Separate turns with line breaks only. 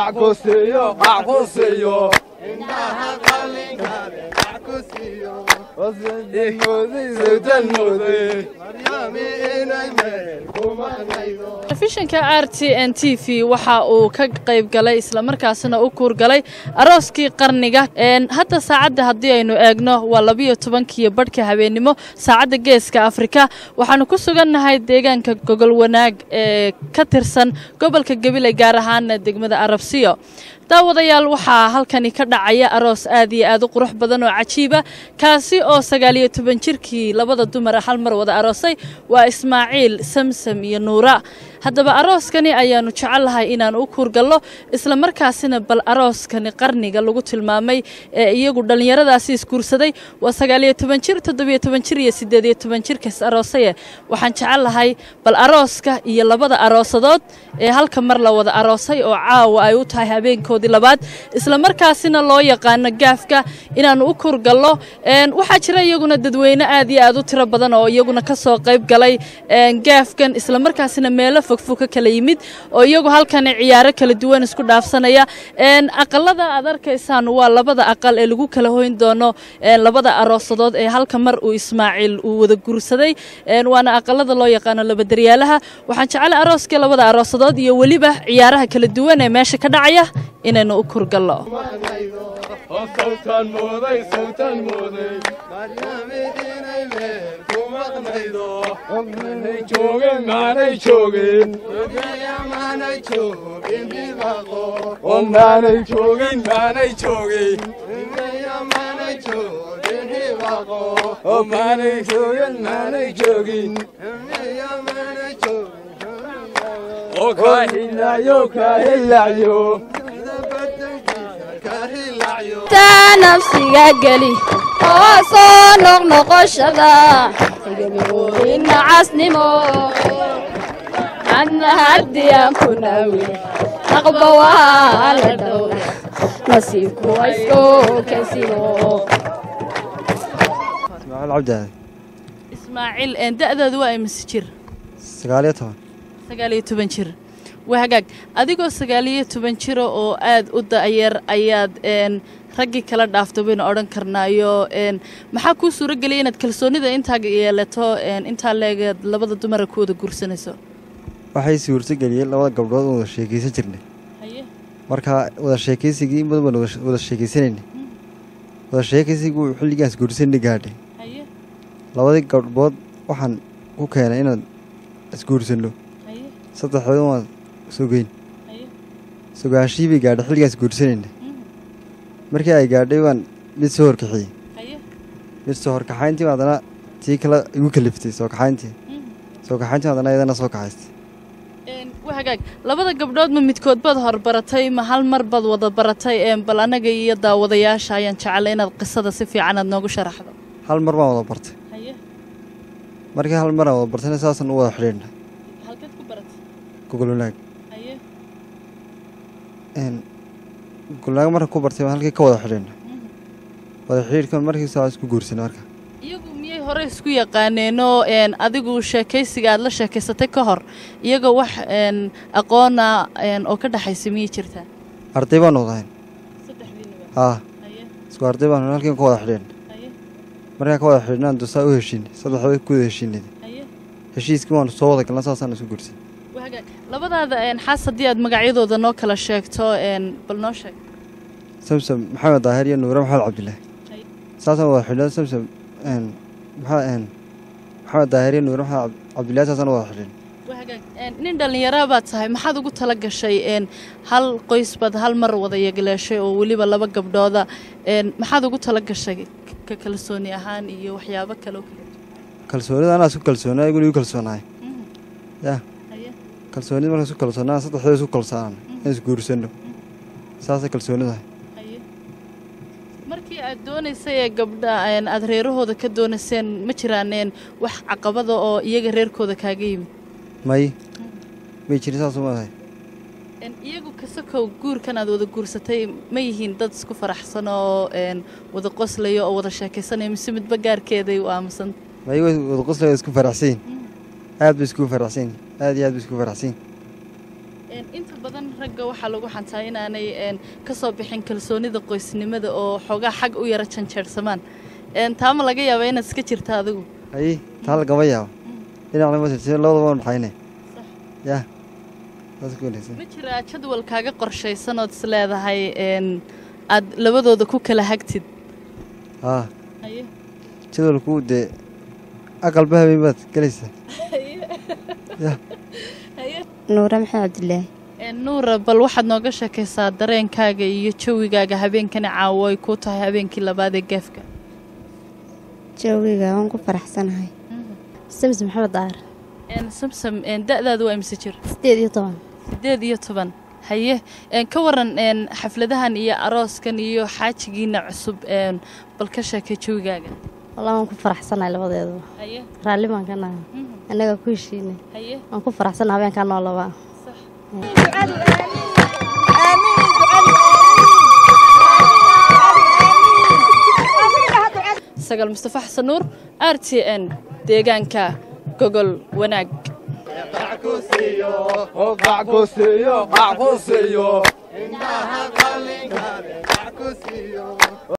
qac ku siiyo qac ku siiyo sawtan mooday
telefishinka r t n t v waxa uu ka qayb galay islamarkaasina u kuurgalay arooskii qarniga hadda saacadda haddii aynu eegno waa labiyo tobankiiyo badhka habeennimo saacadda geeska afrika waxaanu ku sugannahay deegaanka gogol wanaag ee ka tirsan gobolka gabiley gaar ahaana degmada arabsiyo daawadayaal waxaa halkani ka dhacaya aroos aad iyo aad u qurux badan oo cajiiba kaasi oo sagaaliyo toban jirkii labada dumara hal mar wada aroosay waa ismaaciil samsam iyo nuura haddaba arooskani ayaannu jecellahay inaan u kuurgallo islamarkaasina bal arooskani qarniga lagu tilmaamay ee iyagu dhallinyaradaasi isguursaday waa sagaaliyo toban jir toddobiyo toban jir iyo siddeediyo toban jirkas aroosaye waxaan jecellahay bal arooska iyo labada aroosadood ee halka mar la wada aroosay oo caawa ay u tahay habeenkoodii labaad islamarkaasina loo yaqaano gaafka inaannu u kurgallo waxaa jira iyaguna dadweyne aad iyo aad u tiro badan oo iyaguna ka soo qayb galay gaafkan islamarkaasina meelo fogfog ka kala yimid oo iyagu halkani ciyaaro kala duwan isku dhaafsanaya aqalada aad arkaysaan waa labada aqal ee lagu kala hoyn doono labada aroosadood ee halka mar uu ismaaciil uu wada guursaday waana aqalada loo yaqaano labadaryaalaha waxaan jeclay arooskii labada aroosadood iyo weliba ciyaaraha kala duwan ee meesha ka dhacaya inaynu u kurgallo
sawtan mooday sawtan mooday maanay joogin maanay joogin oo maanay joogin maanay joogin oo maanay joogin maanay joogin oo kaa hilaayo kaa hilaayo
taa nafsiga geli oo soo noqnoqoshada nacasnimo adna haddiyaan ku naawi aqba waa la dhowra nasiibku waysku kensimo
ismaaciil cabdi
ismaaciil da'daadu waa imise jir
sagaaliyo toban
sagaaliyo toban jir waa hagaag adigoo sagaaliyo toban jiro oo aad u da'yar ayaad raggii kala dhaafto baynu odhan karnaayo maxaa kuu suuro geliyay inaad kalsoonida intaa yeelato intaa leegeed labada dumara ku wada guursanayso
waxay suurto geliyeen labada gabdhood oo wada sheekaysan jirnay marka wada sheekaysigii in badan baan wada sheekaysanayna wada sheekaysigii xilligaas guursanay gaadhay labadii gabdhood waxaan ku keenay inaan isguursanno saddexdood waan sogeyn sogaanshii bay gaadhay xilligaas guursanayna markii ay gaadhay waan mid soo horkaxiyey mid soo horkaxayntii haddana tii kale igu kaliftay soo kaxayntii soo kaxayntii haddana iyadana soo kaxaystay
waa hagaag labada gabdhood ma midkood baad horbaratay ma hal mar baad wada baratay bal annaga iyo daawadayaasha ayaan jeclay inaad qisada si fiican aad noogu sharaxdo
hal mar baan wada bartay markii hal mar aan wada bartayna saasaan u wada xidhiidhnay
halkeed ku baratay
gogol wanaag gogolwanaag marka ku bartay baan halkii ka wada xidhiidhnay wada xidhiidhkan markiisa isku guursanay marka
iyagu miyay hore isku yaqaaneenoo adigu sheekaysiga aad la sheekaysatay ka hor iyagoo wax aqoona oo ka dhexaysa miyay jirtaa
arday baan wadahayn
saddexdiinaba
haa isku arday baan halkiin ka wada xidhiidhnay markaan ka wada xidhiidhnaan dusaa u heshiinay saddexdood ku wada heshiinay heshiiskii waanu soo wada galna saasaan isku guursanay
labadaada xaas haddii aad magacyadooda noo kala sheegto bal noo sheeg
samsam maxamed daahir iyo nuure maxamed cabdilaahi saasaan wada xidhiidhnay samsam maxamed daahir iyo nuure maxamed cabdillahi saasaan wada xidhiidhnay
nin dhallinyaraa baad tahay maxaad ugu tala gashay hal qoys baad hal mar wada yagleeshay oo weliba laba gabdhooda maxaad ugu tala gashay ka kalsooni ahaan iyo waxyaabo kale oo kale
kalsoonida anaa isku kalsoonaa iguna igu kalsoonahay ya kalsoonida markaan isku kalsoonaa saddexdooda isku kalsoonaan in isguursanno saasay kalsoonidahay
markii aad doonaysay ee gabdha aad reerahooda ka doonayseen ma jiraaneen wax caqabada oo iyaga reerkooda kaaga yimid
may may jirin saasuu madahay
iyagu kasakow guurkan aad wada guursatay ma yihiin dad isku faraxsan oo wada qoslayo oo wada sheekaysanaya mise midba gaarkeeday u aamusan
may wada qoslaya isku faraxsan yihin aad bay iskugu faraxsan yihin aad iyo aad bay iskugu faraxsan yihin
Een, inta badan ragga waxaa lagu xantaa inaanay een, ka soo bixin kalsoonida qoysnimada oo xoogaa xag u yara janjeersamaan Een, taa ma laga yaabaa inaad iska jirta adigu
haye taa lagama yaabo dhinacna ma tirtiro labadaba waan dhaxayne yaa saas ku wanaagsan
ma jiraa jadwal kaaga qorshaysan ood is leedahay een, aad labadooda ku kala hagtid
haa
haye
jadwalku dee aqalba habeen baad gelaysaa ya
nuura maxamed cabdilaahi
Een, nuura bal waxaad nooga sheekaysaa dareenkaaga iyo jawigaaga habeenkani caawo ay ku tahay habeenkii labaad ee geefka
joogiga waan ku faraxsanahay samsi maxamed daar
Een, samsam een, da'daadu waa imse jir
sideed iyo toban
sideed iyo toban haye een, ka waran een, xafladahan iyo arooskan iyo xaajigiina cusub een, bal ka sheekay jawigaaga
wallah waan ku faraxsanahay labadeeduba
haye
raalli baan ka nahay annaga ku heshiinay
haye
waan ku faraxsanahay habeenkaa noo labaa
sagal mustafa xasan nuur r t n deegaanka gogol wanaag
Qac ku siiyo, qac ku siiyo, qac ku siiyo.